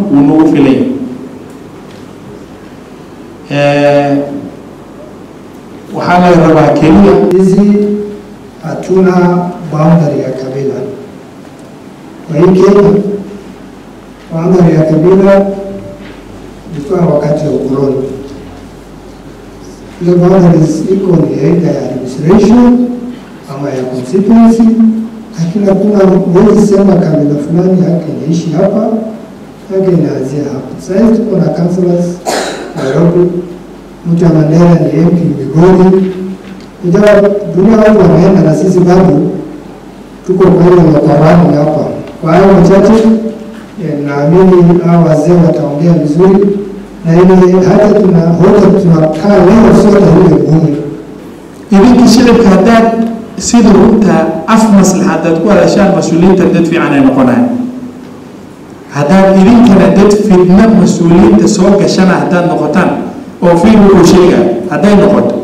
wuu nagu filay waxaa laga rabaa keliya hizi hatuna boundary ya kabila. Kwa hii Kenya boundary ya kabila ilikuwa wakati wa ukoloni. Ile boundaries iko ni aidha ya administration ama ya constituency, lakini hakuna huwezi sema kabila fulani yake inaishi hapa yake inaanzia hapa. Sasa hivi tuko na councillors Nairobi, mtu wa Mandera ni MP Migori, ingawa dunia watu wameenda na sisi bado tuko kwa ile lokorani hapa. Kwa hayo machache, eh, naamini hao wazee wataongea vizuri, na ile hata tuna hoja tunakaa leo sio ile ngumu. idinka shicibka haddaad sida runta af maslaxa haddaad ku hadashaan mas-uuliyiinta dad fiican ay noqonayaan haddaad idinkana dad fidna mas-uuliyiinta soo gashana haddaad noqotaan oo fiil wuxuu sheega hadday noqoto